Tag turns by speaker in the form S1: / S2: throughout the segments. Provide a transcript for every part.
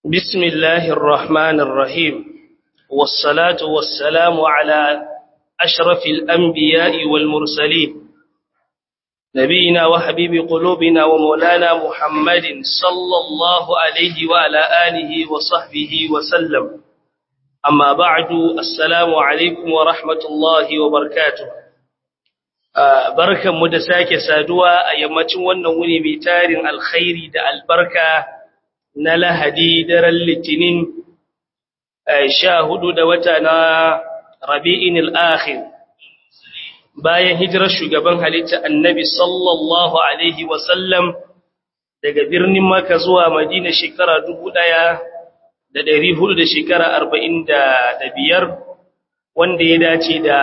S1: بسم الله الرحمن الرحيم والصلاة والسلام على أشرف الأنبياء والمرسلين نبينا وحبيب قلوبنا ومولانا محمد صلى الله عليه وعلى آله وصحبه وسلم أما بعد السلام عليكم ورحمة الله وبركاته barkan mu da sake saduwa a yammacin wannan wuni mai tarin alkhairi da albarka na lahadi daren litinin sha hudu da wata na rabi'in al'akhir bayan hijirar shugaban halitta annabi sallallahu alaihi wasallam daga birnin maka zuwa madina shekara dubu ɗaya da ɗari hudu da shekara arba'in da biyar wanda ya dace da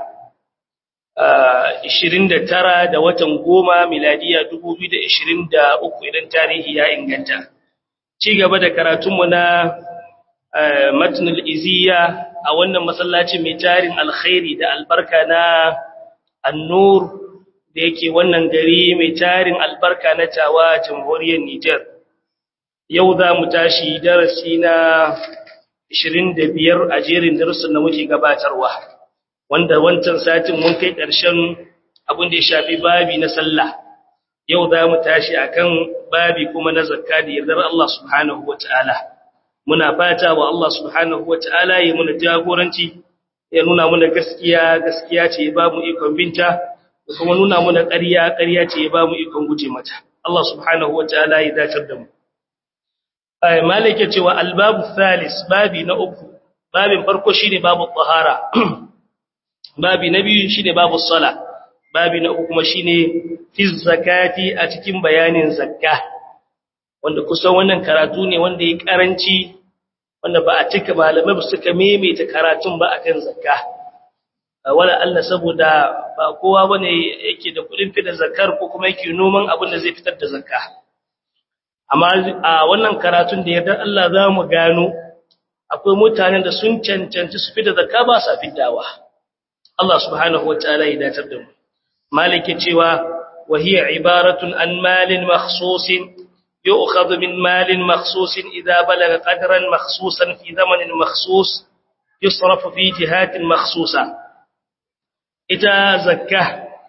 S1: ishirin da tara da watan goma miladiya dubu biyu da ishirin da uku idan tarihi ya inganta ci gaba da karatunmu na matnul iziya a wannan masallacin mai tarin alkhairi da albarka na annur da yake wannan gari mai tarin albarka na tawa jamhuriyar Nijar. Yau za mu tashi darasi na 25 a jerin darussan da muke gabatarwa, wanda wancan satin mun kai ƙarshen abin da ya shafi babi na sallah. Yau za mu tashi akan babi kuma na zakka da yardar Allah subhanahu wa ta'ala. Muna fata wa Allah subhanahu wa ta'ala ya muna jagoranci ya nuna muna gaskiya gaskiya ce ya ba mu ikon binta da kuma nuna muna ƙarya ƙarya ce ya ba mu ikon guje mata Allah subhanahu wataala ya dacar da mu ay malike cewa albabu thalis babi na uku babin farko shine babu tahara babi na biyu shine babu sala babi na uku kuma shine fi zakati a cikin bayanin zakka wanda kusan wannan karatu ne wanda ya karanci wanda ba a cika malamai ba suka maimaita karatun ba akan zakka wala Allah saboda ba kowa bane yake da kudin fitar zakar ko kuma yake noman abin da zai fitar da zakka amma a wannan karatun da yarda Allah za mu gano akwai mutanen da sun cancanci su fitar zakka ba sa fidawa Allah subhanahu wataala ya datar da mu malike cewa wa hiya ibaratun an malin makhsusin يؤخذ من مال مخصوص إذا بلغ قدرا مخصوصا في زمن مخصوص يصرف في جهات مخصوصة إذا زكاه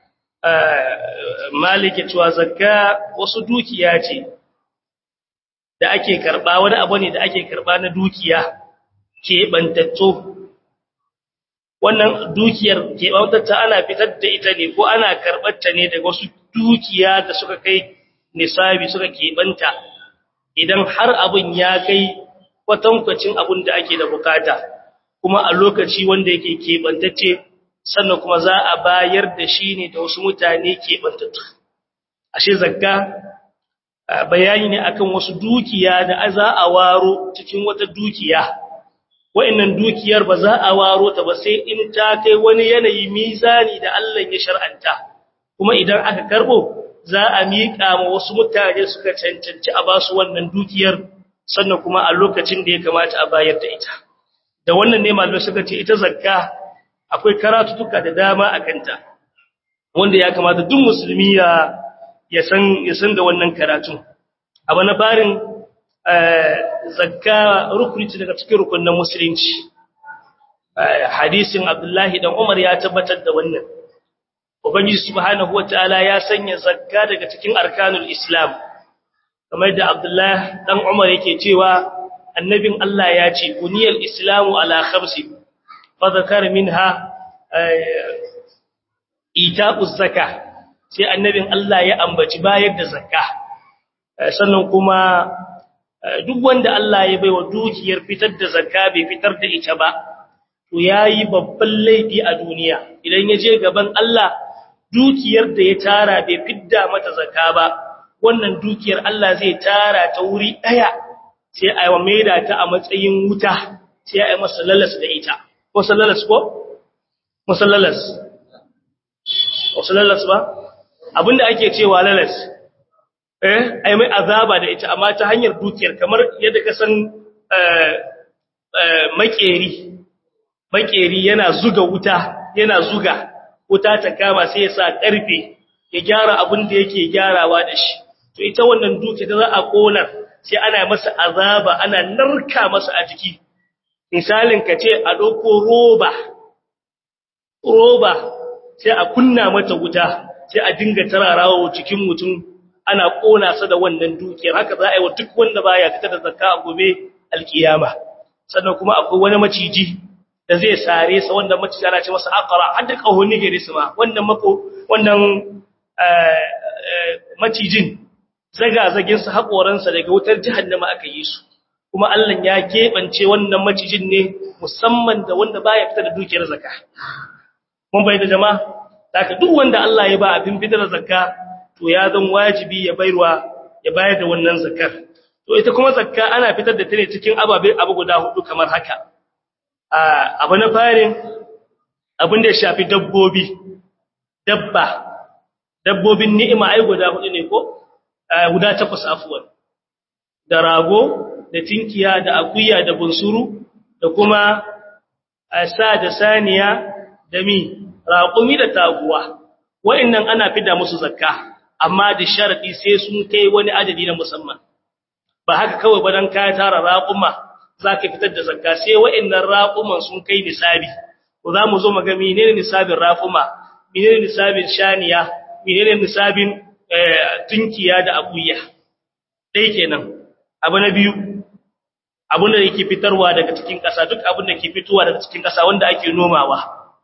S1: مالك cewa zakka wasu dukiya ce da ake karba wani abu ne da ake karba na dukiya ke bantatto wannan dukiyar ke bantatta ana fitar da ita ne ko ana karbar ta ne daga wasu dukiya da suka kai nisabi suka keɓanta idan har abin ya kai kwatankwacin abin da ake da bukata kuma a lokaci wanda yake keɓantacce sannan kuma za a bayar da shi ne da wasu mutane keɓantattu ashe zakka bayani ne akan wasu dukiya da za a waro cikin wata dukiya wa'annan dukiyar ba za a waro ta ba sai in ta kai wani yanayi mizani da Allah ya shar'anta kuma idan aka karbo za a miƙa ma wasu mutane suka cancanci a basu wannan dukiyar sannan kuma a lokacin da ya kamata a bayar da ita da wannan ne malamai suka ce ita zakka akwai karatutuka da dama a kanta wanda ya kamata duk musulmi ya ya san ya san da wannan karatu abu na farin zakka rukuni daga cikin rukunin musulunci hadisin Abdullahi dan Umar ya tabbatar da wannan Ubangiji subhanahu wataala ya sanya zakka daga cikin arkanul Islam kamar da Abdullah dan Umar yake cewa annabin Allah ya ce buniyal islamu ala khamsi fa zakar minha itaquz zakah sai annabin Allah ya ambaci bayar da zakka sannan kuma duk wanda Allah ya baiwa dukiyar fitar da zakka bai fitar da ita ba to yayi babban laifi a duniya idan ya je gaban Allah dukiyar da ya tara bai fidda mata zakka ba wannan dukiyar Allah zai tara ta wuri daya sai a yi maida ta a matsayin wuta sai a yi masa lalas da ita ko sallalas ko musallalas musallalas ba abinda ake cewa lalas eh ai mai azaba da ita amma ta hanyar dukiyar kamar yadda ka san eh makeri makeri yana zuga wuta yana zuga wuta ta kama sai ya sa ƙarfe ya gyara abin da yake gyarawa da shi to ita wannan duke da za a kona sai ana masa azaba ana narka masa a jiki misalin ka ce a ɗauko roba roba sai a kunna mata wuta sai a dinga tararawa cikin mutum ana ƙona sa da wannan dukiyar haka za a yi wa duk wanda baya fitar da zakka a gobe alkiyama sannan kuma akwai wani maciji da zai sare sa wanda maciji ana ce masa aqra har da kahonni gare su ma wannan mako wannan macijin zaga-zagin sa hakoran sa daga wutar jahannama aka yi su kuma Allah ya kebance wannan macijin ne musamman da wanda baya fitar da dukiyar zakka mun bayyana jama'a haka duk wanda Allah ya ba abin fitar da zakka to ya zan wajibi ya bayarwa ya bayar da wannan zakkar to ita kuma zakka ana fitar da ta ne cikin ababe abu guda hudu kamar haka abu na farin abin da ya shafi dabbobi dabba dabbobin ni'ima ai guda hudu ne ko guda takwas afuwan da rago da tinkiya da akuya da bunsuru da kuma sa da saniya da mi raƙumi da taguwa wa'annan ana fida musu zakka amma da sharadi sai sun kai wani adadi na musamman ba haka kawai ba dan ka tara raƙuma zaka fitar da zakka sai wa'annan raƙuman sun kai nisabi ko za mu zo mu ga menene nisabin raƙuma menene nisabin shaniya menene nisabin tunkiya da akuya dai kenan abu na biyu abun da yake fitarwa daga cikin ƙasa duk abun da ke fitowa daga cikin ƙasa wanda ake nomawa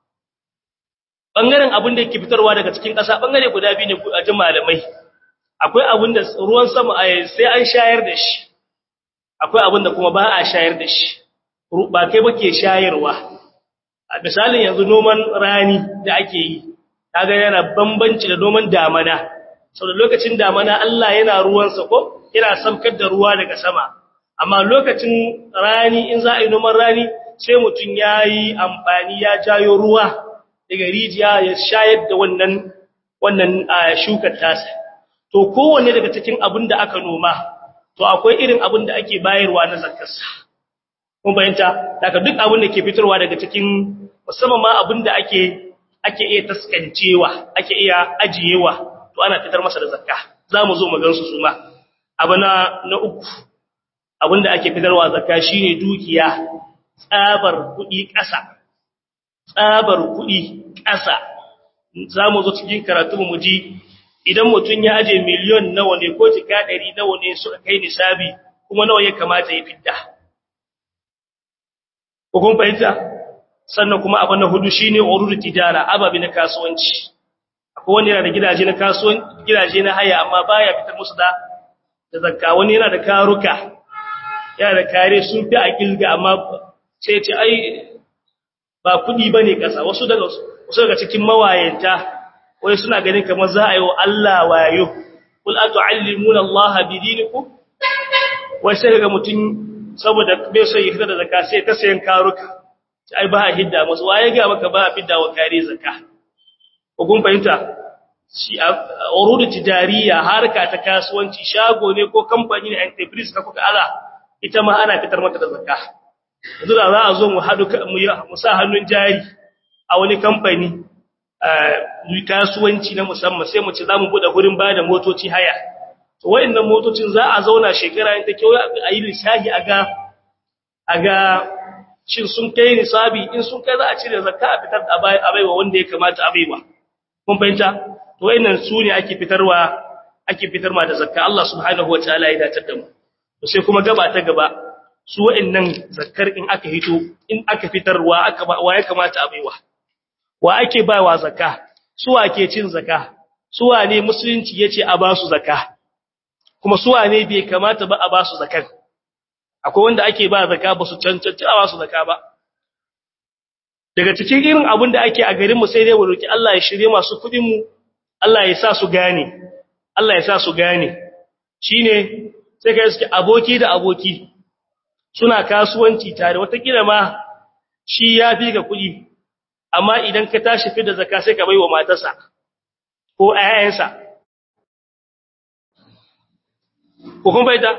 S1: bangaren abun da yake fitarwa daga cikin ƙasa bangare guda biyu ne a ji malamai akwai abun da ruwan sama sai an shayar da shi akwai abun da kuma ba a shayar da shi ba kai ba ke shayarwa a misalin yanzu noman rani da ake yi kaga yana bambanci da noman damana sau da lokacin damana Allah yana ruwansa ko yana samkar da ruwa daga sama amma lokacin rani in za a yi noman rani sai mutum ya yi amfani ya jayo ruwa daga rijiya ya shayar da wannan wannan shukar tasa to kowanne daga cikin abin da aka noma to akwai irin abin da ake bayarwa na zakarsa kun bayanta daga duk abin da ke fitarwa daga cikin musamman ma abin da ake ake iya taskancewa ake iya ajiyewa to ana fitar masa da zakka zamu zo mu gansu su ma abu na na uku abinda ake fitarwa zakka shine dukiya tsabar kudi ƙasa tsabar kudi ƙasa zamu zo cikin karatu mu ji idan mutun ya aje miliyon nawa ne ko jika 100 nawa ne suka kai nisabi kuma nawa ya kamata ya fidda ko kun fahimta sannan kuma abu na hudu shine ururu tijara ababi na kasuwanci akwai wani yana da gidaje na kasuwanci gidaje na haya amma baya fitar musu da da zakka wani yana da karuka yana da kare sun fi a kilga amma sai ce ai ba kudi bane kasa wasu daga wasu daga cikin mawayanta wai suna ganin kamar za a yi wa Allah wayo kul atu'allimuna Allah bidinikum wai sai ga mutum saboda bai son yi da zakka sai ta sayan karuka ai ba a hidda musu waye ga maka ba a fidda wa kare zakka ko kun fahimta shi urudu tijariya harka ta kasuwanci shago ne ko kamfani ne enterprise ka kuka ala ita ma ana fitar mata da zakka yanzu da za a zo mu hadu mu sa hannun jari a wani kamfani kasuwanci na musamman sai mu ci za mu bude hurin ba da motoci haya to wayannan motocin za a zauna shekara in ta kyau a yi lissafi a ga a ga shin sun kai nisabi in sun kai za a cire zakka a fitar da abaiwa wanda ya kamata abaiwa kun fahimta to wayannan su ne ake fitarwa ake fitar ma da zakka Allah subhanahu wataala ya datar da mu to sai kuma gaba ta gaba su wayannan zakkar in aka hito in aka fitarwa aka ba wa ya kamata abaiwa wa ake bawa zakka su wa ke cin zakka su wa ne musulunci yace a ba su zakka kuma su wa ne bai kamata ba a ba su zakkar akwai wanda ake ba zakka ba su cancanci a ba su zakka ba daga cikin irin abin da ake a garin mu sai dai mu roki Allah ya shirye masu kudin mu Allah ya sa su gane Allah ya sa su gane shine sai kai suke aboki da aboki suna kasuwanci tare wata kila ma shi ya fi ga kudi amma idan ka tashi fi da zakka sai ka baiwa matarsa ko ayyansa ko kun baita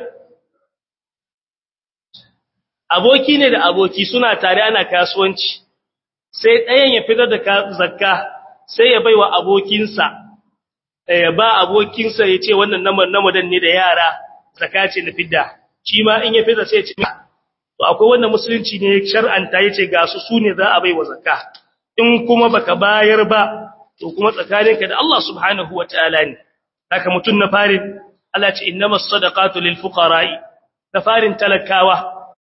S1: aboki ne da aboki suna tare ana kasuwanci sai ɗayan ya fitar da zakka sai ya baiwa abokinsa ya ba abokinsa ya ce wannan naman namadan ne da yara zakace na fidda shi ma in ya fidda sai ya ce to akwai wanda musulunci ne shar'anta yace ga su sune za a bai wa zakka in kuma baka bayar ba to kuma tsakaninka da Allah subhanahu wataala ne haka mutun na farin Allah ce innamas sadaqatu lil fuqara'i da farin talakawa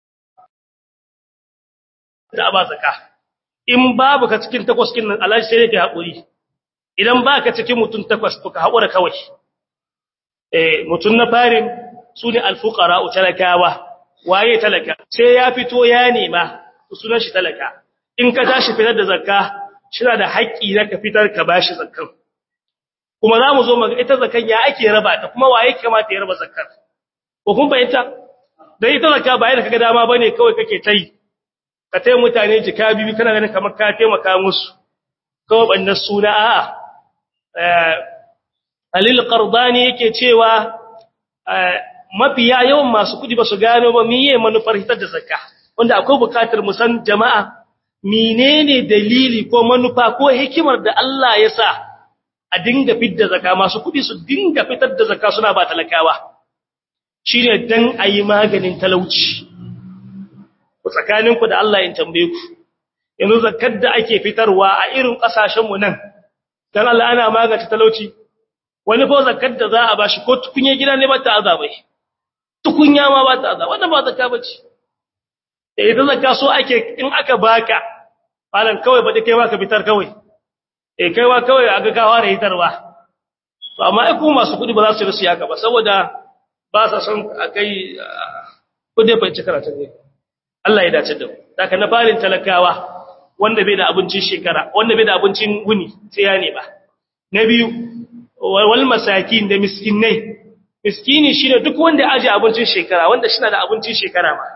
S1: da ba zakka in babu ka cikin takwas kin nan Allah sai yake hakuri idan baka cikin mutun takwas to ka hakura kawai eh mutun na farin sune al fuqara'u talakawa waye talaka sai ya fito ya nema sunan shi talaka in ka tashi fitar da zakka shina da haƙƙi na ka fitar ka bashi zakkan kuma za mu zo mu ita zakkan ya ake raba ta kuma waye kamata ya raba zakkar ko kun bayyana dan ita zakka ba yana kaga dama bane kawai kake tai ka tai mutane jika bibi kana ganin kamar ka taimaka musu kawai bannan suna a'a eh Alil Qardani yake cewa mafiya yawan masu kudi ba su gano ba miye manufar hitar da zakka wanda akwai bukatar mu san jama'a menene dalili ko manufa ko hikimar da Allah ya sa a dinga fitar da zakka masu kudi su dinga fitar da zakka suna ba talakawa shine dan ayi maganin talauci ku tsakanin ku da Allah in tambaye ku yanzu zakkar da ake fitarwa a irin kasashen mu nan dan Allah ana magance talauci wani fa zakkar da za a bashi ko tukunye gida ne ba ta azabai tukunya ma ba ta azaba wannan ba zakka bace da ita zakka so ake in aka baka malan kawai ba kai baka fitar kawai eh kaiwa kawai aga gawa da hitarwa to amma ai kuma masu kudi ba za su rusu haka ba saboda ba sa son akai kudi bai ci karatu ne Allah ya dace da mu daga na farin talakawa wanda bai da abincin shekara wanda bai da abincin wuni sai ya ne ba na biyu wal masakin da miskinai miskini shine duk wanda ya aje abincin shekara wanda shi na da abincin shekara ma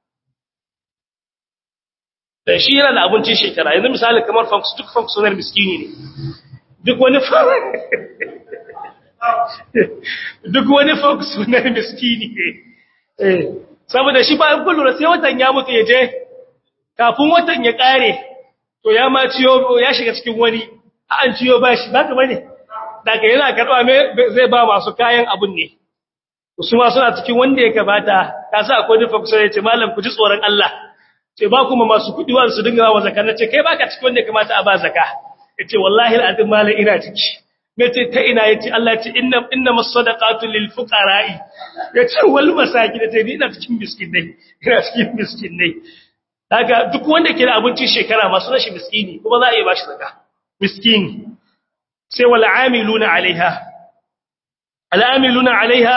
S1: da shi yana da abincin shekara yanzu misali kamar funks duk functional miskini ne duk wani duk wani functional miskini ne eh saboda shi ba kullu sai watan ya mutu ya je kafin watan ya kare to ya ma ciyo ya shiga cikin wani an ciyo bashi baka bane daga yana karba me zai ba masu kayan abun ne su ma suna cikin wanda ya kabata ka sa akwai nufa kusa ya ce malam ku ji tsoron Allah ce ba kuma masu kudi wa su dinga wa zakka nace kai baka cikin wanda ya kamata a ba zakka yace wallahi alazim malam ina ciki yace ta ina yace Allah yace inna innamas sadaqatu lil fuqara'i yace wal masakin yace ni ina cikin miskinai ina cikin miskinai daga duk wanda ke da abincin shekara masu rashi miskini kuma za a iya bashi zakka miskini sai wal amiluna alaiha al amiluna alaiha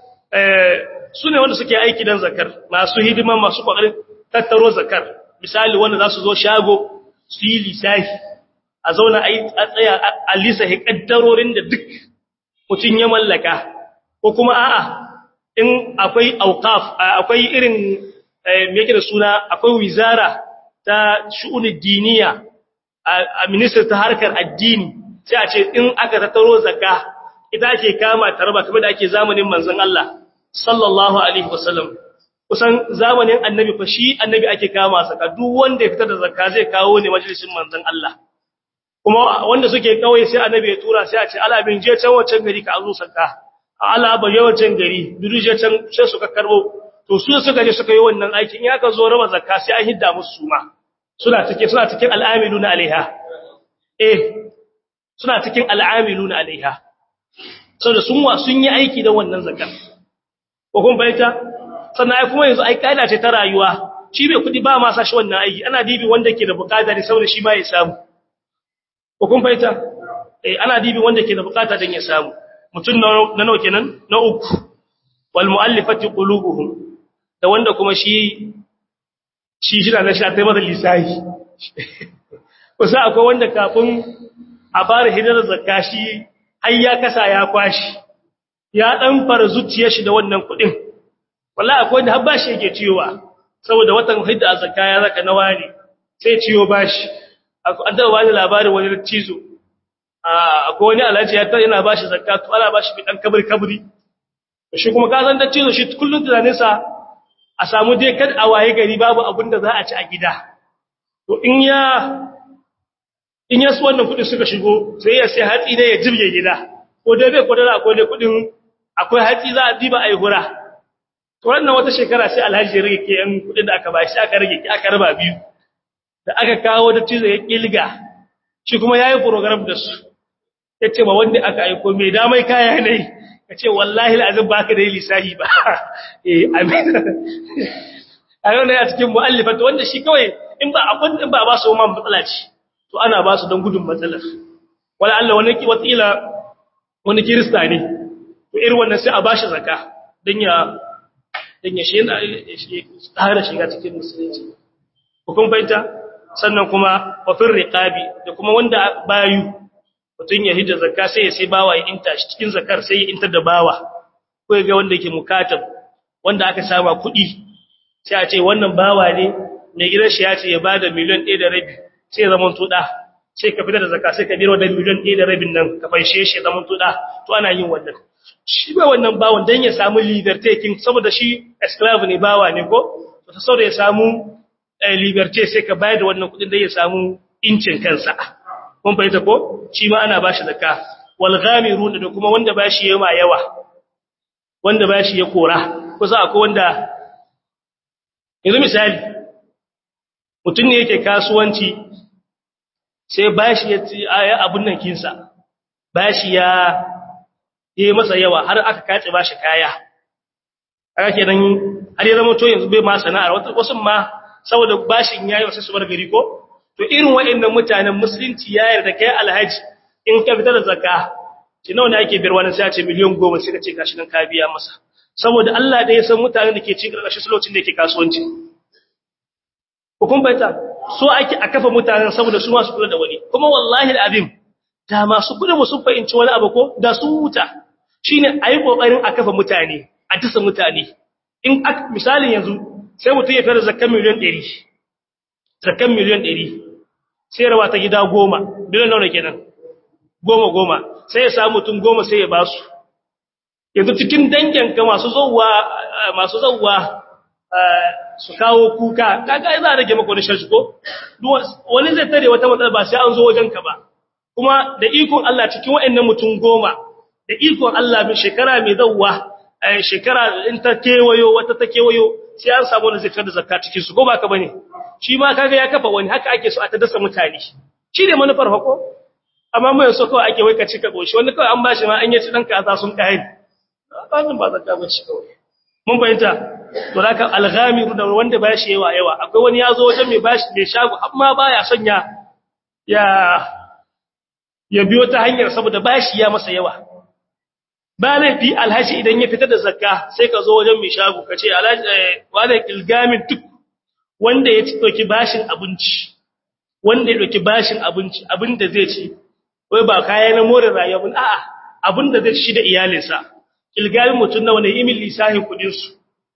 S1: sune wanda suke aiki dan zakar masu hidima masu kokarin tattaro zakar misali wanda za su zo shago su yi lisafi a zauna a tsaya a lisafi kaddarorin da duk mutum ya mallaka ko kuma a'a in akwai auqaf akwai irin me yake da suna akwai wizara ta shu'unud diniya a minister ta harkar addini sai a ce in aka tattaro zakka ita ake kama tarba kamar da ake zamanin manzon Allah sallallahu alaihi wasallam kusan zamanin annabi fa shi annabi ake kama saka duk wanda ya fitar da zakka zai kawo ne majalisin manzon Allah kuma wanda suke kawai sai annabi ya tura sai a ce ala bin je can wancan gari ka azu zakka ala ba yawancin gari duk je can sai suka karbo to su suka je suka yi wannan aikin ya ka zo raba zakka sai an hidda musu suma suna cikin suna cikin al'amiluna alaiha eh suna cikin al'amiluna alaiha saboda sun wa sun yi aiki da wannan zakka ko kun bayyana sannan ai kuma yanzu ai kaida ce ta rayuwa shi bai kudi ba ma sa shi wannan aiki ana dibi wanda ke da bukata ne saboda shi ma ya samu ko kun fahimta eh ana dibi wanda ke da bukata dan ya samu mutun na nawa kenan na uku wal muallifati qulubuhum da wanda kuma shi shi shi da shi ta masa lisahi kusa akwai wanda kafin a fara hidar zakka shi har ya kasa ya kwashi ya dan fara zuciyar shi da wannan kudin wallahi akwai wanda har bashi yake ciyowa saboda watan hidda zakka ya zaka na wani sai ciyo bashi an taba bani labarin wani cizo akwai wani alhaji ya yana bashi zakka to ana bashi bi dan kabri kabri shi kuma ka san da cizo shi kullun tunanin sa a samu dai kad a waye gari babu abin da za a ci a gida to in ya in ya su wannan kudi suka shigo sai ya sai hatsi ne ya jibge gida ko dai bai kwadara akwai dai kudin akwai hatsi za a diba ai hura to wannan wata shekara sai alhaji ya rage ke yan kudin da aka bashi aka rage aka raba biyu da aka kawo da tizo ya kilga shi kuma yayi program da su yace ba wanda aka aiko me da mai kaya ne kace wallahi alazim baka da lisahi ba eh amin ayo ne a cikin muallifat wanda shi kawai in ba abun in ba ba su man matsala ce to ana ba su don gudun matsalar wala Allah wani ki wasila wani kirista ne to irin wannan sai a bashi zakka dan ya dan ya shi tsara shiga cikin musulunci hukun baita sannan kuma wafin riqabi da kuma wanda bayu mutun ya hidda zakka sai ya sai bawa ya inta shi cikin zakar sai ya inta da bawa ko ga wanda yake mukatab wanda aka saba kuɗi sai a ce wannan bawa ne mai gidan shi ya ce ya bada miliyan 1 da rabi sai ya zama tuda sai ka fitar da zakka sai ka biro da miliyan 1 da rabin nan ka fanshe shi zaman tuda to ana yin wannan shi ba wannan bawon dan ya samu liberty king saboda shi esclave ne bawa ne ko to ta saboda ya samu liberty sai ka bayar da wannan kudin dan ya samu incin kansa kun fahimta ko shi ma ana bashi zakka wal ghamirun da kuma wanda bashi yawa yawa wanda bashi ya kora kusa akwai wanda yanzu misali mutum ne yake kasuwanci sai bashi ya ci abun nan kinsa bashi ya yi masa yawa har aka kace bashi kaya aka kenan har ya zama to yanzu bai ma sana'ar wasu ma saboda bashin yayi wasu su bar gari ko to irin waɗannan mutanen musulunci ya yarda kai alhaji in ka fitar da zakka shi nawa ne ake biyar wani sai a ce miliyan 10 sai ka ce gashi nan ka biya masa saboda Allah da ya san mutanen da ke cikin ƙarƙashin lokacin da yake kasuwanci hukun baita so ake a kafa mutanen saboda su masu kula da wani kuma wallahi alazim da masu kula mu sun fahimci wani abu ko da su huta shine ayi kokarin a kafa mutane a dasa mutane in misalin yanzu sai mutum ya fara zakkan miliyan 100 zakkan miliyan 100 sai rawa ta gida 10 biliyan nawa kenan 10 10 sai ya samu mutum 10 sai ya ba su yanzu cikin danginka masu zauwa masu zauwa su kawo kuka kaga za a rage maka wani sharshi ko wani zai tare wata matsala ba sai an zo wajenka ba kuma da ikon Allah cikin waɗannan mutum goma da ikon Allah mai shekara mai zauwa shekara in ta kewayo wata ta kewayo sai an samu wani zai fitar da zakka cikin su ko ba ka bane shi ma kaga ya kafa wani haka ake so a ta dasa mutane shi ne manufar hako amma mai so kawai ake wai ka cika goshi wani kawai an bashi ma an yi ci dan kaza sun kai bazin ba zakka ba shi kawai mun bayyana to haka alghamiru da wanda bashi yawa yawa akwai wani yazo wajen mai bashi mai shago amma baya son ya ya ya biyo ta hanyar saboda bashi ya masa yawa ba laifi alhaji idan ya fitar da zakka sai ka zo wajen mai shago ka ce alhaji wanda ilgamin duk wanda ya dauki bashin abinci wanda ya dauki bashin abinci abinda zai ci wai ba kaya na more rayuwa a'a abinda zai ci da iyalinsa ilgamin mutun nawa ne imin lisahin kudin su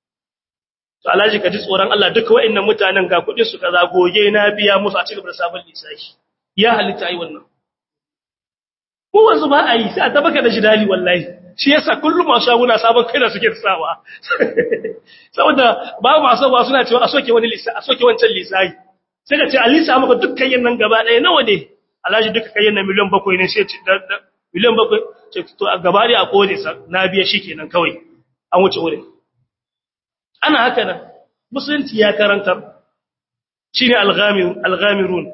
S1: to alhaji ka ji tsoron Allah duka waɗannan mutanen ga kudin su kaza goge na biya musu a cikin sabon lisahi ya halitta ai wannan mu wanzu ba a yi sai a tabaka da jidali wallahi shi yasa kullum masu shaguna sabon kai da suke tsawa saboda ba masu ba suna cewa a soke wani lisa a soke wancan lisahi sai ka ce a lisa maka dukkan yin nan gaba ɗaya nawa ne alhaji duka kayan na miliyan bakwai ne sai miliyan bakwai ce to a gaba da a kone sa na biya shi kenan kawai an wuce wurin ana haka nan musulunci ya karantar shine al-ghamirun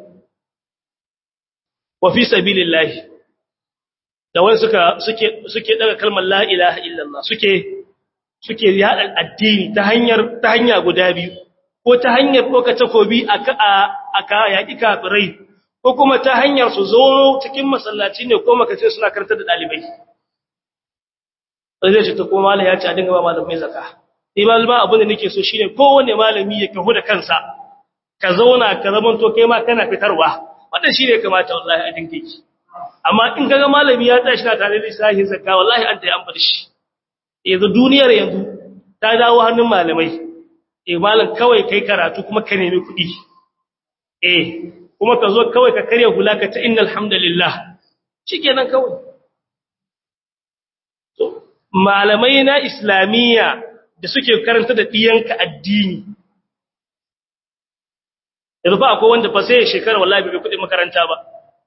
S1: wa fi sabilillahi da wani suka suke suke daga kalmar la ilaha illallah suke suke yada addini ta hanyar ta hanya guda biyu ko ta hanyar doka takobi aka aka yaki kafirai ko kuma ta hanyar su zo cikin masallaci ne ko makace suna karantar da dalibai sai ce ta ko mallam ya ce a dinga ba malamai zakka ni malama abin da nake so shine kowanne malami ya kahu da kansa ka zauna ka zaman to kai ma kana fitarwa wannan shine kamata wallahi a dinga yi amma in kaga malami ya tashi na tare da sahin zakka wallahi an tayi an bar shi yanzu duniyar yanzu ta dawo hannun malamai eh malam kawai kai karatu kuma ka nemi kuɗi eh kuma ka zo kawai ka karya hulaka ta innal hamdalillah shikenan kawai to malamai na islamiyya da suke karanta da diyanka addini yanzu fa akwai wanda fa sai shekara wallahi bai kuɗin makaranta ba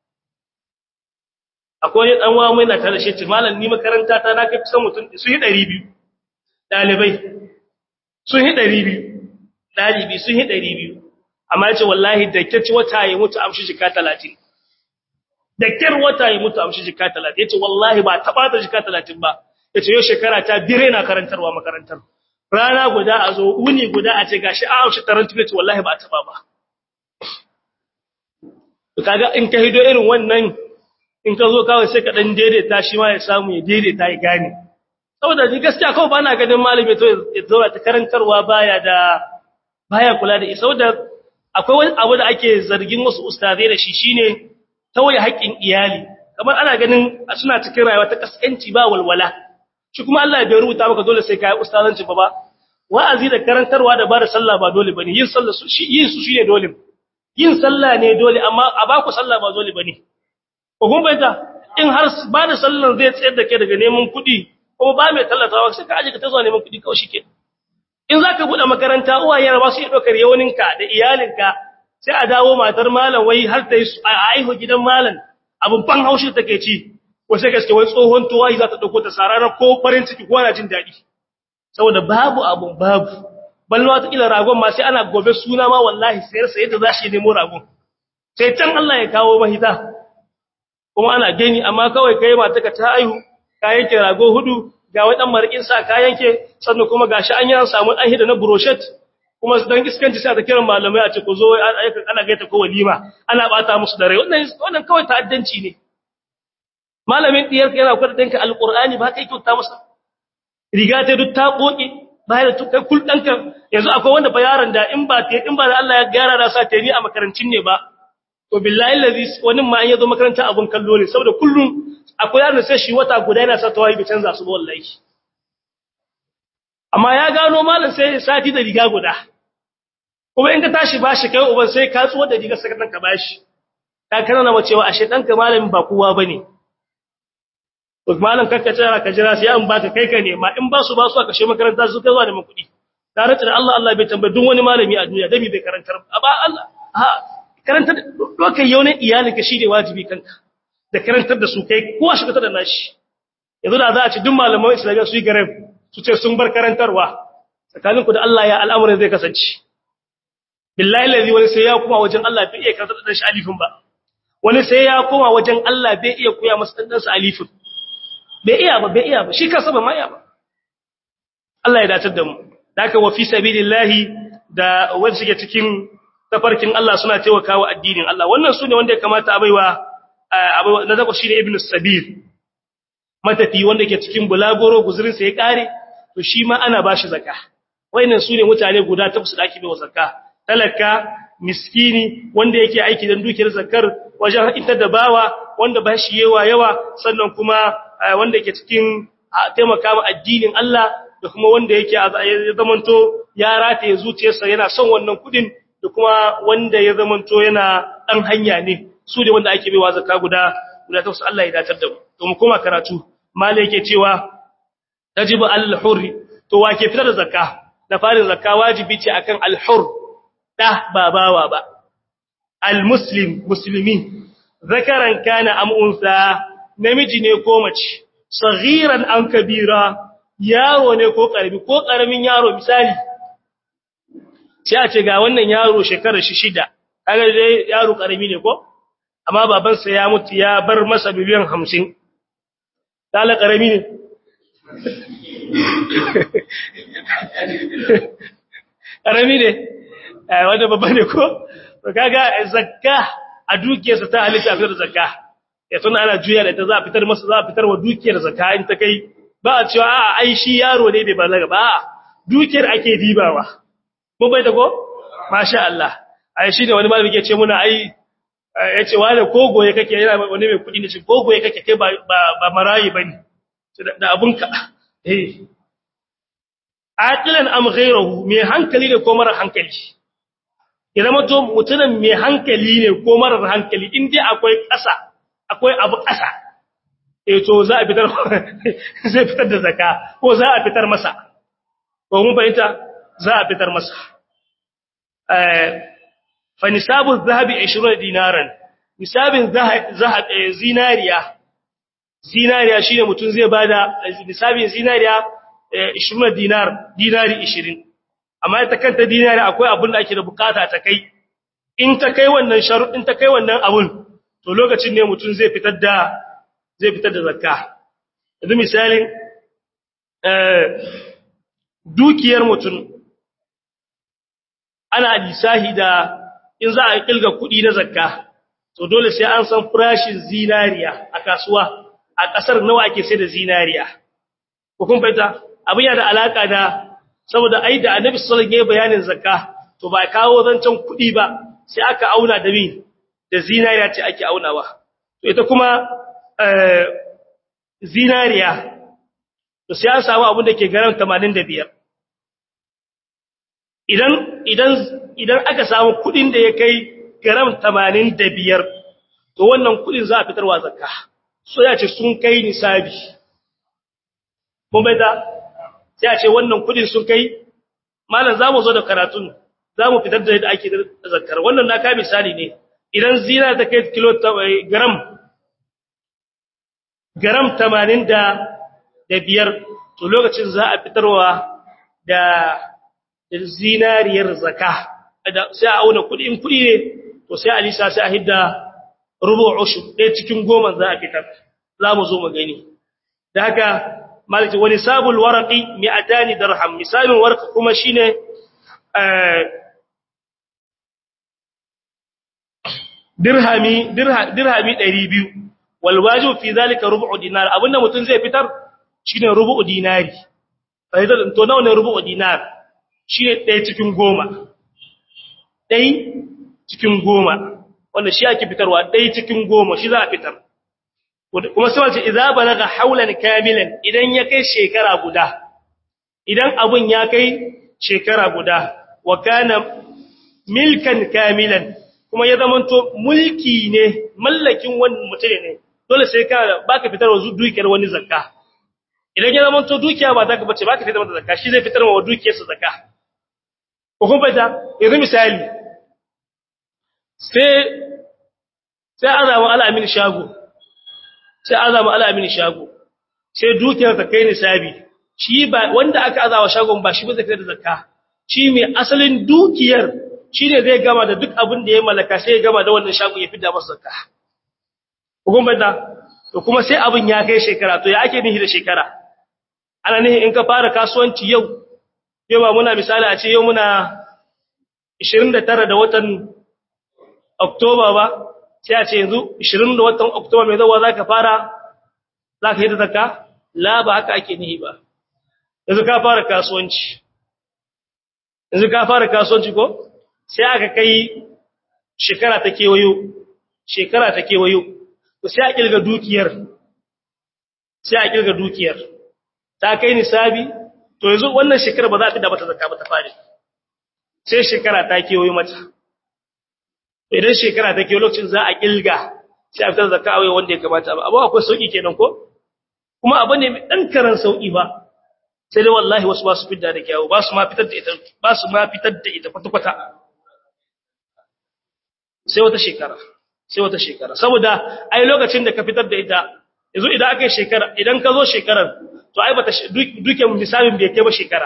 S1: akwai wani dan wa mai na tare shi ce malam ni makaranta ta na kai kusan mutum su yi 200 dalibai sun yi 200 dalibi sun yi 200 amma yace wallahi da kace wata ya mutu amshi jika 30 da kyar wata ya mutu amshi jika 30 yace wallahi ba taba ta jika 30 ba yace yau shekara ta dire na karantarwa makarantar rana guda a zo uni guda a ce gashi a amshi tarantu yace wallahi ba taba ba kaga in ka hido irin wannan in ka zo kawai sai ka dan daidaita shi ma ya samu ya daidaita ya gane saboda ni gaskiya kawai bana ganin malami to ya zo ta karantarwa baya da baya kula da isa saboda akwai wani abu da ake zargin wasu ustazai da shi shine tawaye haƙƙin iyali kamar ana ganin suna cikin rayuwa ta kaskanci ba walwala shi kuma Allah bai rubuta maka dole sai kai ustazanci ba ba wa'azi da karantarwa da bada sallah ba dole bane yin sallah su shi yin su shine dole yin sallah ne dole amma a baku sallah ba dole bane ko kun bayyana in har bada sallah zai tsayar da kai daga neman kuɗi kuma ba mai tallatawa sai ka aje ka ta zuwa neman kuɗi kawai shike in zaka bude makaranta uwaye ba su iya dokar yawaninka da iyalinka sai a dawo matar malam wai har ta yi a aihu gidan malam abin ban haushi take ci wace gaske wai tsohon tuwayi za ta dauko ta sarara ko farin ciki ko ana jin daɗi saboda babu abun babu balma ta kila ragon ma sai ana gobe suna ma wallahi sayar sai da zashi nemo ragon sai can Allah ya kawo mahita kuma ana gani amma kawai kai mata ka ta aihu ka yanke rago hudu ga wai dan marƙin sa ka yanke sannan kuma gashi an yi an samu dan hida na brochet kuma dan iskanci sai ta kiran malamai a ce ku zo ana gaita ko walima ana bata musu da rai wannan wannan kawai ta'addanci ne malamin diyar ka yana kwada danka alqur'ani ba kai kyauta masa riga ta duk ta koki bayan da kai kul danka yanzu akwai wanda fa yaron da in ba ta in ba da Allah ya gyara da sa ta ni a makarancin ne ba to billahi allazi wani ma an yazo makaranta abun kallo ne saboda kullum akwai yaron sai shi wata guda yana sa tawayi bi canza su wallahi amma ya gano malam sai sati da riga guda kuma in ka tashi bashi kai uban sai ka tsuwa da riga saka danka bashi ka kana na cewa ashe danka malamin ba kowa bane to malam kakka tsara ka jira sai an baka kai ka nema in ba su ba su aka she makaranta su kai zuwa da kudi tare da Allah Allah bai tambaye duk wani malami a duniya dabi bai karantar ba Allah ha karantar dokai yau ne iyalinka shi ne wajibi kanka da karantar da su kai kowa shi ka da nashi yanzu da za a ci duk malaman islamiyya su yi gareb su ce sun bar karantarwa tsakaninku da Allah ya al'amuran zai kasance billahi lazi wani sai ya kuma wajen Allah bai iya karantar da shi alifin ba wani sai ya koma wajen Allah bai iya koya masa dan sa alifin bai iya ba bai iya ba shi kansa ba ma iya ba Allah ya dace da mu haka wa fi sabilillahi da wanda suke cikin tafarkin Allah suna taimakawa addinin Allah wannan sune wanda ya kamata a baiwa na zaba shine ibnu sabil matafi wanda ke cikin bulagoro guzurin sa ya kare to shi ma ana bashi zakka wayannan sune mutane guda takwas da ake baiwa zakka talaka miskini wanda yake aiki dan dukiyar zakkar wajen ita da bawa wanda ba shi yawa yawa sannan kuma wanda yake cikin taimaka ma addinin Allah da kuma wanda yake ya zamanto ya rataye zuciyarsa yana son wannan kudin da kuma wanda ya zamanto yana dan hanya ne su ne wanda ake baiwa zakka guda guda takwas Allah ya datar da mu to mu koma karatu malai yake cewa tajibu al-hurri to wa ke fitar da zakka da farin zakka wajibi ce akan al-hur da ba bawa ba al-muslim muslimi zakaran kana am unsa namiji ne ko mace saghiran an kabira yaro ne ko karami ko karamin yaro misali sai a ce ga wannan yaro shekarar shi shida kaga dai yaro karami ne ko amma babansa ya mutu ya bar masa biliyan 50 dala karami ne karami ne wanda babba ne ko to kaga zakka a dukiyarsa ta halitta fitar da zakka ya tuna ana juya da ita za a fitar masa za a fitar wa dukiyar zakka in ta kai ba a cewa a ai shi yaro ne bai balaga ba dukiyar ake dibawa mun bai da ko masha Allah ai shi ne wani malami ke ce muna ai yace wani kogoye kake yana wani mai kudi ne shi kogoye kake kai ba ba marayi bane da abunka eh aqilan am ghayruhu mai hankali ne ko mara hankali idan mutum mutumin mai hankali ne ko mara hankali in dai akwai ƙasa akwai abu ƙasa eh to za a fitar zai fitar da zakka ko za a fitar masa ko mun fahimta za a fitar masa eh fa nisabu dhahabi 20 dinaran nisabin zahab zinariya zinariya shine mutum zai bada nisabin zinariya 20 dinar dinari 20 amma ita kanta dinari akwai abin da ake da bukata ta kai in ta kai wannan sharuɗin ta kai wannan abun to lokacin ne mutum zai fitar da zai fitar da zakka yanzu misalin dukiyar mutum ana lisahi da in za a kilga kuɗi na zakka to dole sai an san farashin zinariya a kasuwa a ƙasar nawa ake sai da zinariya ko kun fahimta abin yana da alaka da saboda ai da annabi sallallahu alaihi wasallam bayanin zakka to ba kawo zancen kuɗi ba sai aka auna da min da zinariya ce ake aunawa to ita kuma zinariya to sai an samu abin da ke garan 85 idan idan idan aka samu kudin da ya kai gram 85 to wannan kudin za a fitarwa zakka so ya ce sun kai nisabi mun bai da sai a ce wannan kudin sun kai malam zamu zo da karatun zamu fitar da yadda ake zakkar wannan na ka misali ne idan zina ta kai kilo gram gram 80 da biyar to lokacin za a fitarwa da zinariyar zaka sai a auna kudi in kudi ne to sai a lisa sai a hidda rubu ushur ɗaya cikin goma za a fitar za mu zo mu gani da haka malaki wani sabul waraqi mi'atani dirham misalin warqa kuma shine dirhami dirhami 200 wal wajib fi zalika rubu dinar abinda mutun zai fitar shine rubu dinari sai to nawa ne rubu dinar shine ɗaya cikin goma ɗaya cikin goma wanda shi ake fitarwa ɗaya cikin goma shi za a fitar kuma sai wace idza balaga haulan kamilan idan ya kai shekara guda idan abun ya kai shekara guda wa kana milkan kamilan kuma ya zamanto mulki ne mallakin wani mutum ne dole sai ka baka fitarwa dukiyar wani zakka idan ya zamanto dukiya ba ta ka bace baka fitar mata zakka shi zai fitar wa dukiyarsa zakka ko kun fata yanzu misali sai sai azama al'amin shago sai azama al'amin shago sai dukiyar ta kai nisabi shi ba wanda aka azawa shagon ba shi ba zai fitar da zakka shi mai asalin dukiyar shi ne zai gama da duk abin da ya mallaka sai ya gama da wannan shago ya fida masa zakka ko kun fata to kuma sai abin ya kai shekara to ya ake nihi da shekara ana nihi in ka fara kasuwanci yau yau ba muna misali a ce yau muna 29 da watan Oktoba ba sai a ce yanzu 20 da watan Oktoba mai zawa zaka fara zaka yi da zakka la ba haka ake nihi ba yanzu ka fara kasuwanci yanzu ka fara kasuwanci ko sai aka kai shekara ta kewayo shekara ta kewayo to sai a kilga dukiyar sai a kilga dukiyar ta kai nisabi to yanzu wannan shekara ba za ta da mata zakka ba ta fare sai shekara ta kewayo mata idan shekara ta kewayo lokacin za a kilga sai a fitar zakka a wanda ya kamata ba abu akwai sauki kenan ko kuma abu ne mai dan karan sauki ba sai dai wallahi wasu ba su fitar da kyawu ba su ma fitar da ita ba su ma fitar da ita kwata-kwata sai wata shekara sai wata shekara saboda ai lokacin da ka fitar da ita yanzu idan aka yi shekara idan ka zo shekarar to ai bata duke lissafin bai kai ba shekara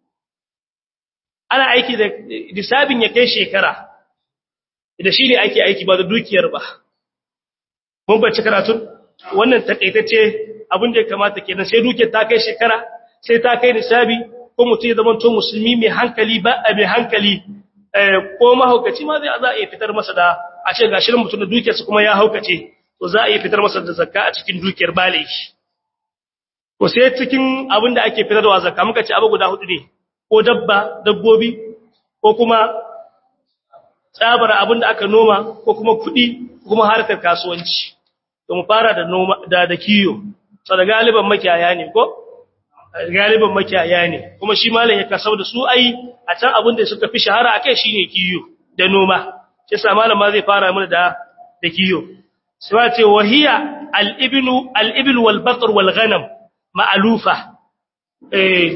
S1: ana aiki da lissafin ya kai shekara da shi ne ake aiki ba da dukiyar ba mun bacci karatun wannan takaitacce abin da ya kamata kenan sai dukiyar ta kai shekara sai ta kai lissafi ko mutum ya zama to musulmi mai hankali ba a mai hankali ko mahaukaci ma zai za a iya fitar masa da a ce gashirin mutum da dukiyarsa kuma ya haukace to za a iya fitar masa da zakka a cikin dukiyar baliki ko sai cikin abin da ake fitarwa zakka muka ce abu guda hudu ne ko dabba dabbobi ko kuma tsabar abin da aka noma ko kuma kuɗi ko kuma harkar kasuwanci to mu fara da noma da da kiyo so da galiban makiyaya ne ko galiban makiyaya ne kuma shi malam ya kasau da su ai a can abin da suka fi shahara akai shine kiyo da noma sai sa malam ma zai fara mana da da kiyo sai ce wahiya al-ibnu al-ibl wal baqr wal ghanam ma'lufa eh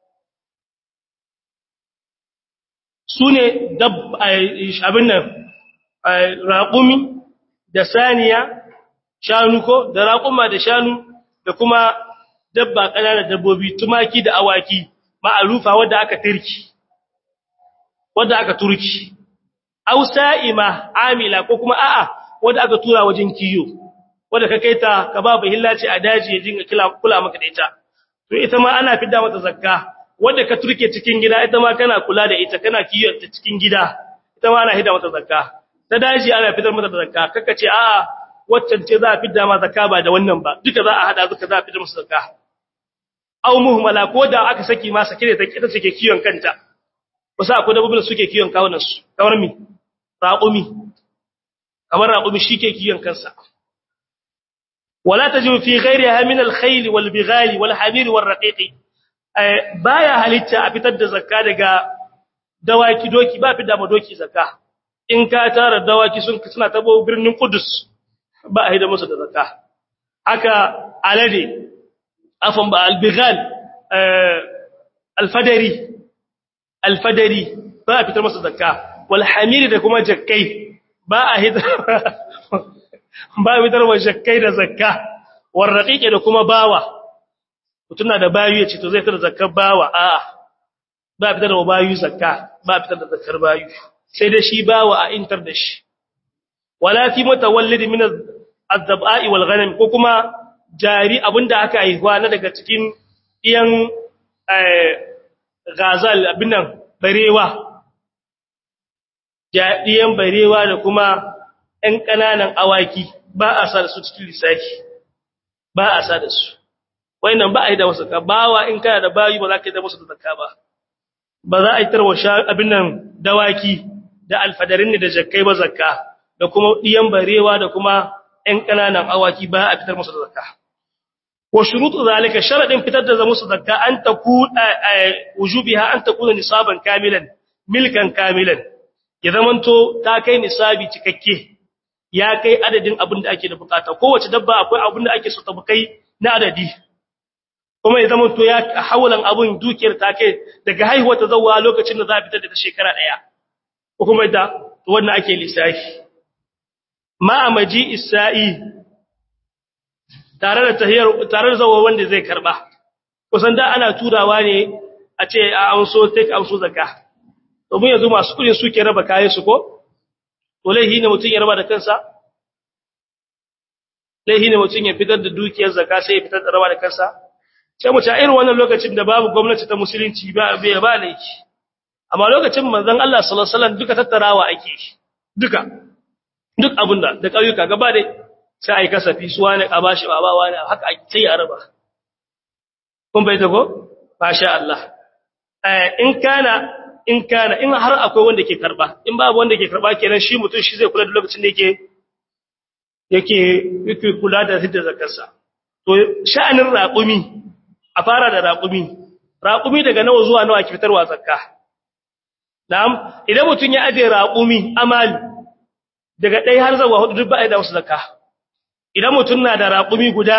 S1: sune dab abin nan raqumi da saniya shanu ko da raquma da shanu da kuma dabba ƙananan dabbobi tumaki da awaki ma'arufa wadda aka tirki wanda aka turki aw sa'ima amila ko kuma a'a wanda aka tura wajen kiyo wanda ka kaita ka ba hillaci a daji ya jinga kula maka da ita to ita ma ana fidda mata zakka wanda ka turke cikin gida ita ma kana kula da ita kana kiyo ta cikin gida ita ma ana hidda mata zakka ta daji ana fitar mata da zakka kaka ce a'a waccan ce za a fidda ma zakka ba da wannan ba duka za a hada duka za a fitar musu zakka aw muhmala ko da aka saki ma sake da ita take kiyon kanta wasu akwai dabbobin da suke kiyon kawunan su kamar mi raqumi kamar raqumi shike kiyon kansa wala tajibu fi ghayriha min al-khayl wal bighal wal hamir wal raqiq baya halitta a fitar da zakka daga dawaki doki ba fitar da doki zakka in ka tara dawaki sun suna tabo birnin Qudus ba a hida musu da zakka haka alade afan ba albighal alfadari alfadari ba a fitar masa zakka wal hamiri da kuma jakkai ba a hida ba a fitar wa jakkai da zakka war raqiqi da kuma bawa mutuna da bayu yace to zai fitar da zakkar bawa a'a ba a fitar da bayu zakka ba a fitar da zakkar bayu sai da shi bawa a intar da shi wala fi mutawallid min az-zab'i wal ghanam ko kuma jari abinda aka haihuwa na daga cikin iyan gazal abin nan barewa iyan barewa da kuma ‘yan ƙananan awaki ba a sa da su cikin lissafi ba a sa da su nan ba a yi da wasu ka bawa in kana da bayi ba za ka yi da wasu da zakka ba ba za a yi tarwa abin nan dawaki da alfadarin ne da jakkai ba zakka da kuma iyan barewa da kuma ‘yan ƙananan awaki ba a fitar musu da zakka wa shurutu zalika sharadin fitar da musu zakka an taku wujubiha an takuna nisaban kamilan milkan kamilan ya zamanto ta kai nisabi cikakke ya kai adadin abin da ake da bukata kowace dabba akwai abin da ake so ta kai na adadi kuma ya zamanto ya hawalan abun dukiyar ta kai daga haihuwa ta zawwa lokacin da za a fitar da ta shekara daya ko kuma da wannan ake lissafi ma amaji isa'i tare da tahiyar tare da zawo wanda zai karba kusan da ana turawa ne a ce a amso take amso zakka to mun yanzu masu kudin suke raba kayan su ko to laihi ne mutun ya raba da kansa laihi ne mutun ya fitar da dukiyar zakka sai ya fitar da raba da kansa sai mu ta irin wannan lokacin da babu gwamnati ta musulunci ba bai ba laifi amma lokacin manzon Allah sallallahu alaihi wasallam duka tattarawa ake duka duk abunda da kauyuka gaba dai sai ai kasafi su wani a bashi baba wani haka sai ya raba kun bai ta ko masha Allah in kana in kana in har akwai wanda ke karba in babu wanda ke karba kenan shi mutum shi zai kula da lokacin da yake yake yake kula da hidda zakarsa to sha'anin raqumi a fara da raqumi raqumi daga nawa zuwa nawa ke fitarwa zakka na'am idan mutum ya aje raqumi amali daga ɗaya har zuwa hudu duk ba a yi da wasu zakka idan mutum na da raƙumi guda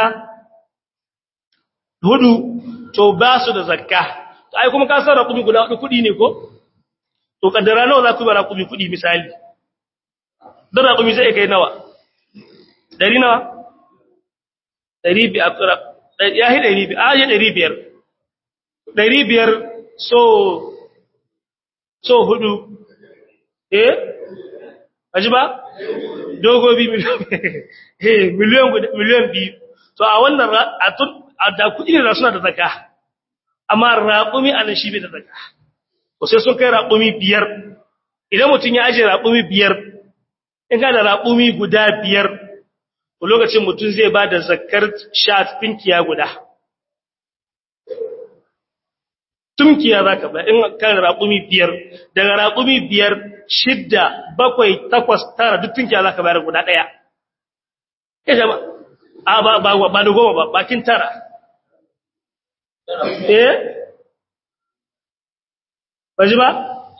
S1: hudu to ba su da zakka ai kuma ka san raƙumi guda hudu kuɗi ne ko to kaddara nawa za ku ba raƙumi kuɗi misali don raƙumi zai kai nawa ɗari nawa ɗari biyar ya yi ɗari biyar a yi ɗari biyar ɗari biyar so so hudu eh aji ba dogobi miliyan miliyan biyu to a wannan a tun da kudi ne suna da zaka amma raƙumi a nan shi bai da zaka to sai sun kai raƙumi biyar idan mutum ya aje raƙumi biyar in ka da raƙumi guda biyar to lokacin mutum zai ba da zakar sha tinkiya guda tumkiya za ka ba in kan raƙumi biyar daga raƙumi biyar shidda bakwai takwas tara duk tunkiya za ka bayar guda ɗaya ya jama a ba ba ba da goma ba bakin tara eh baji ba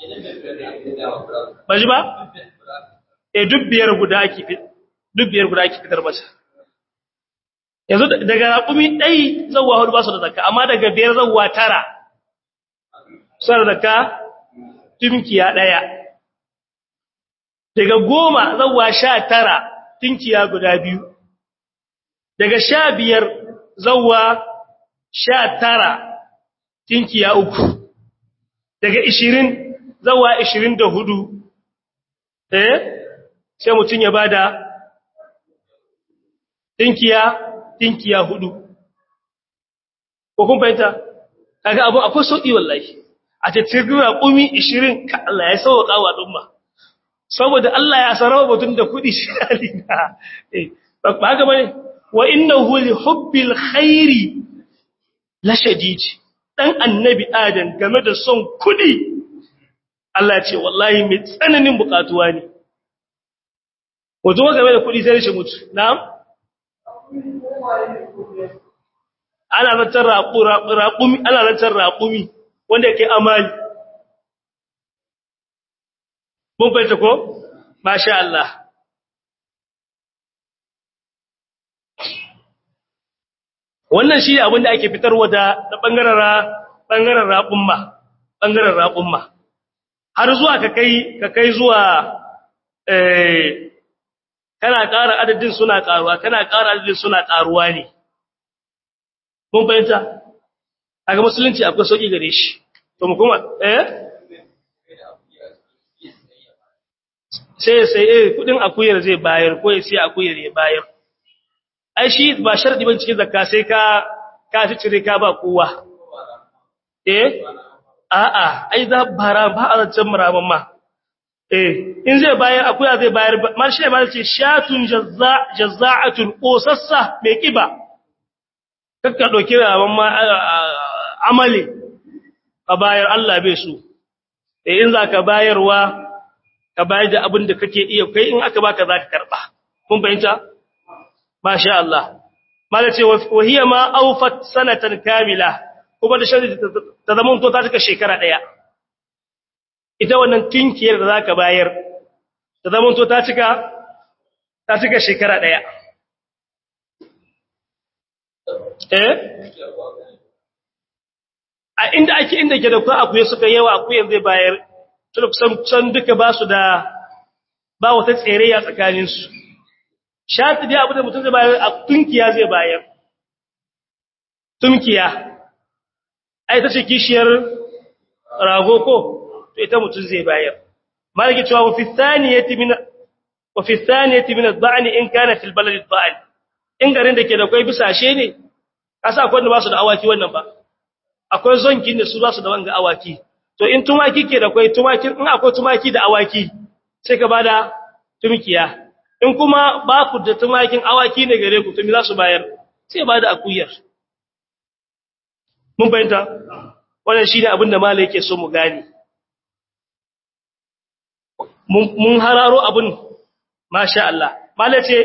S1: baji ba eh duk biyar guda ake duk biyar guda ake fitar masa yanzu daga raƙumi ɗai zauwa hudu ba su da zakka amma daga biyar zauwa tara sar da ka tinkiya ɗaya daga goma zauwa sha tara tinkiya guda biyu daga sha biyar zauwa sha tara tinkiya uku daga ishirin zawa 24 eh sai mutum ya bada tinkiya tinkiya hudu ko kun fahimta kaga abu akwai sauki wallahi a ce tirgira kumi 20 ka Allah ya sauka wa dumma saboda Allah ya sarrafa mutum da kudi shi halina eh ba haka bane wa innahu li hubbil khairi la shadid dan annabi adam game da son kudi Allah ce wallahi mai tsananin bukatuwa ne wato game da kudi sai shi mutu na'am ana lantar raƙumi ana lantar raƙumi wanda yake amali mun fahimta ko masha Allah wannan shi abin da ake fitarwa da bangaren bangaren raƙumma bangaren raƙumma har zuwa ka kai ka kai zuwa eh kana ƙara adadin suna ƙaruwa kana ƙara adadin suna ƙaruwa ne mun fahimta kaga musulunci akwai sauki gare shi to mu kuma eh sai sai eh kudin akuyar zai bayar ko ya sai akuyar ya bayar ai shi ba sharadi ban cikin zakka sai ka ka fi cire ka ba kowa eh a'a ai za bara ba a zancen muraban ma eh in zai bayar akuya zai bayar man shi ma ce shatun jazza jazza'atun qosassa mai kiba kakka dauki raban ma amali ka bayar Allah bai su eh in zaka bayarwa ka bayar da abin da kake iya kai in aka baka zaka karba kun fahimta masha Allah mala ce wa hiya ma awfat sanatan kamila kuma da shari ta zama to ta cika shekara daya ita wannan tinkiyar da zaka bayar ta zama to ta cika ta cika shekara daya eh a inda ake inda ke da ku akuye suka yawa akuyen zai bayar tun kusan can duka ba su da ba wata tsereya tsakanin su shati dai abu da mutum zai bayar a tunkiya zai bayar tunkiya ai ta ce kishiyar rago ko to ita mutum zai bayar malaki cewa wa fi thaniyati min wa fi thaniyati min ad-da'n in kana fil balad ad-da'n in garin da ke da kai bisashe ne kasa akwai wanda ba su da awaki wannan ba akwai zonkin da su ba su da wanga awaki to in tumaki ke da kai tumaki in akwai tumaki da awaki sai ka bada tumkiya in kuma ba ku da tumakin awaki ne gare ku to me za su bayar sai bada akuyar mun fahimta wannan shine abin da malai yake so mu gane mun hararo abin masha Allah malai ce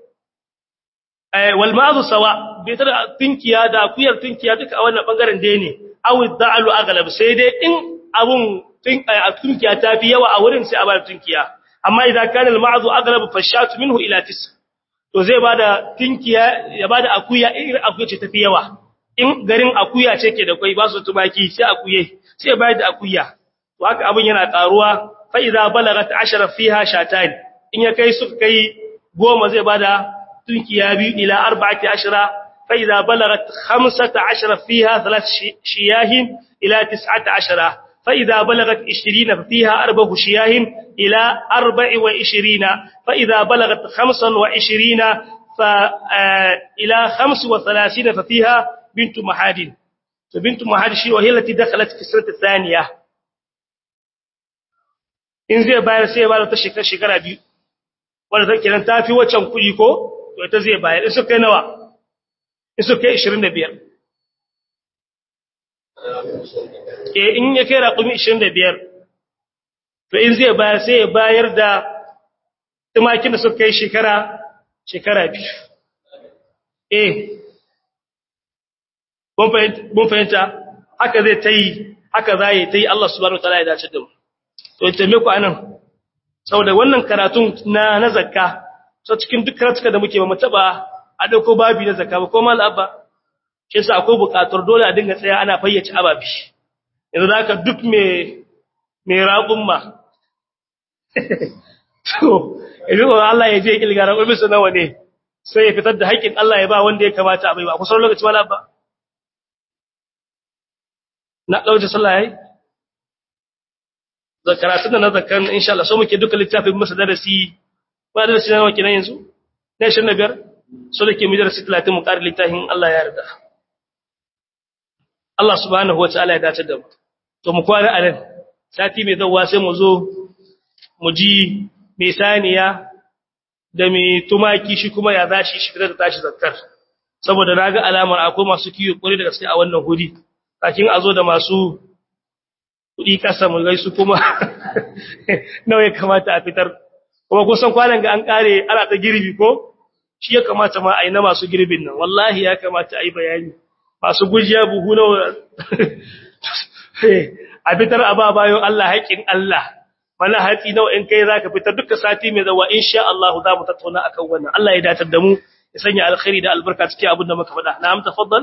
S1: wal ma'azu sawa bai tada tunkiya da akuyar tunkiya duka a wannan bangaren dai ne aw da'alu aghlab sai dai in abun tunkiya ta fi yawa a wurin sai a bada tunkiya amma idan kana al ma'azu aghlab fashatu minhu ila tis to zai bada tunkiya ya bada akuya irin akuya ce ta fi yawa in garin akuya ce ke da kai ba su tumaki sai akuye sai bayar da akuya to haka abin yana karuwa fa idza balagat 10 fiha shatan in ya kai suka kai goma zai bada tunkiya biyu ila 14 fa idza balagat 15 fiha thalath shiyahin ila 19 fa idza balagat 20 fiha arba'a shiyahin ila 24 fa idza balagat 25 fa ila 35 fa fiha بنت محاد فبنت محاد شي وهي التي دخلت في السنه الثانيه in zai bayar sai ya bayar ta shekara shekara biyu wanda ta kiran tafi waccan kuɗi ko to ita zai bayar in suka kai nawa in suka kai 25 eh in ya kai raƙumi 25 to in zai bayar sai ya bayar da tumakin da suka kai shekara shekara biyu eh mun fahimta haka zai ta yi haka za yi ta yi Allah subhanahu ta'ala ya dace da mu to ya taime ku anan saboda wannan karatun na na zakka so cikin duk karatuka da muke ba mu taba a dauko babi na zakka ba ko mal abba shi yasa akwai bukatar dole a dinga tsaya ana fayyace ababi yanzu zaka duk me me raƙun ma to idan Allah ya je kilga raƙun su nawa ne sai ya fitar da haƙƙin Allah ya ba wanda ya kamata a bai ba kusan lokaci mal abba na ɗauce sallah yayi karatun da na zakan insha Allah so muke duka littafin masa darasi ba darasi na kenan yanzu na 25 so dake mu darasi 30 mu ƙara littafin Allah ya yarda Allah subhanahu wataala ya dace da mu to mu kwara a nan sati mai zawwa sai mu zo mu ji mai saniya da mai tumaki shi kuma ya zashi shi fitar da tashi zakkar saboda naga alamar akwai masu kiyo kure da gaske a wannan hudi kakin a zo da masu kudi kasa mu gaisu kuma nawa ya kamata a fitar kuma kusan kwanan ga an kare ana ta girbi ko shi ya kamata ma a yi na masu girbin nan wallahi ya kamata a yi bayani masu gujiya buhu nawa a fitar a ba bayan Allah haƙin Allah mana hatsi nawa in kai zaka fitar duka sati mai zawa insha Allah za mu tattauna akan wannan Allah ya datar da mu ya sanya alkhairi da albarka cikin abin da muka faɗa na'am tafaddal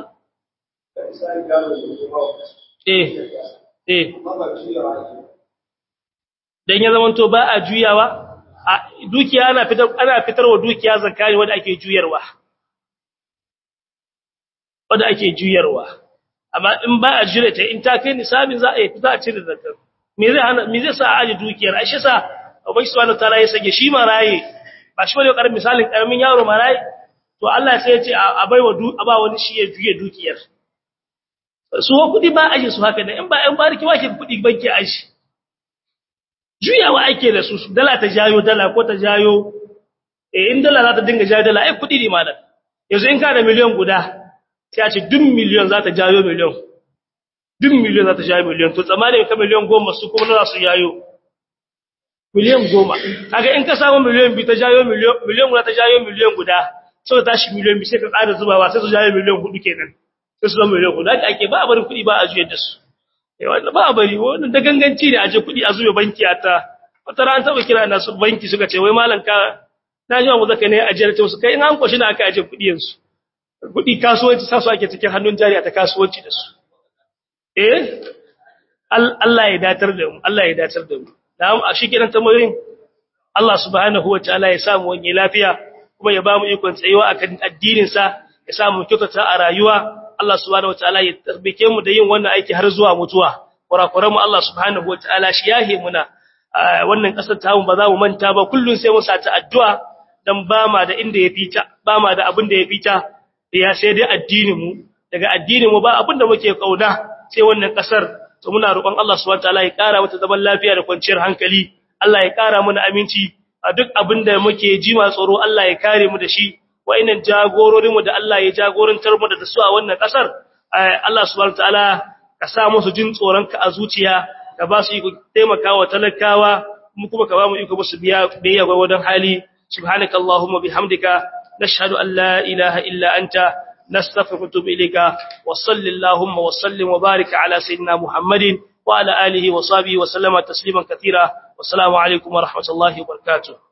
S1: eh eh dan ya zaman to ba a juyawa dukiya ana fitar ana fitarwa dukiya zakari wanda ake juyarwa wanda ake juyarwa amma in ba a jira ta in ta kai nisabin za a yi za a cire zakar me zai hana me zai sa a aje dukiyar ai shi sa ubangi subhanahu wataala ya sage shi maraye ba shi bane karamin misalin karamin yaro maraye to Allah sai ya ce a baiwa du a ba wani shi ya juye dukiyar su ho kudi ba aje su haka da in ba in bariki wake kudi banki aje juyawa ake da su dala ta jayo dala ko ta jayo eh in dala za ta dinga jayo dala ai kudi ne malam yanzu in ka da miliyan guda sai a ce duk miliyan za ta jayo miliyan duk miliyan za ta jayo miliyan to tsammanin ka miliyan goma su kuma za su jayo miliyan goma kaga in ka samu miliyan biyu ta jayo miliyan miliyan guda ta jayo miliyan guda sai ta tashi miliyan biyu sai ka ƙara zubawa sai su jayo miliyan hudu kenan sai su zama miliyan hudu haka ake ba a bari kuɗi ba a juyar da su eh wannan ba a bari wannan da ganganci ne a je kuɗi a zuba banki a ta wata ran taɓa kira na su banki suka ce wai malam ka na ji mu zaka ne a jiyar ta su kai in an kwashi na aka aje kuɗi yanzu kuɗi kasuwanci sa su ake cikin hannun jari a ta kasuwanci da su eh Allah ya datar da mu Allah ya datar da mu na'am a shi kiran tamarin Allah subhanahu wataala ya samu wani lafiya kuma ya bamu ikon tsayuwa akan addinin sa ya samu kyautata a rayuwa Allah subhanahu wataala ya tarbike mu da yin wannan aiki har zuwa mutuwa kurakuran mu Allah subhanahu wataala shi yahe muna wannan kasar ta mu ba za mu manta ba kullun sai mu sata addu'a dan ba ma da inda ya fita ba ma da abin da ya fita ya sai dai addinin mu daga addinin mu ba abin da muke kauna sai wannan kasar to muna roƙon Allah subhanahu wataala ya ƙara mata zaman lafiya da kwanciyar hankali Allah ya ƙara mana aminci a duk abin da muke ji ma tsoro Allah ya kare mu da shi wa'annan jagororin mu da Allah ya jagorantar mu da su a wannan kasar Allah subhanahu wataala ka sa musu jin tsoron ka a zuciya ka ba su iko taimakawa talakawa mu kuma ka ba mu iko musu biya biya gwargwadon hali subhanakallahumma bihamdika nashhadu an la ilaha illa anta نستغفرك ونتوب إليك وصل اللهم وسلم وبارك على سيدنا محمد وعلى آله وصحبه وسلم تسليما كثيرا والسلام عليكم ورحمة الله وبركاته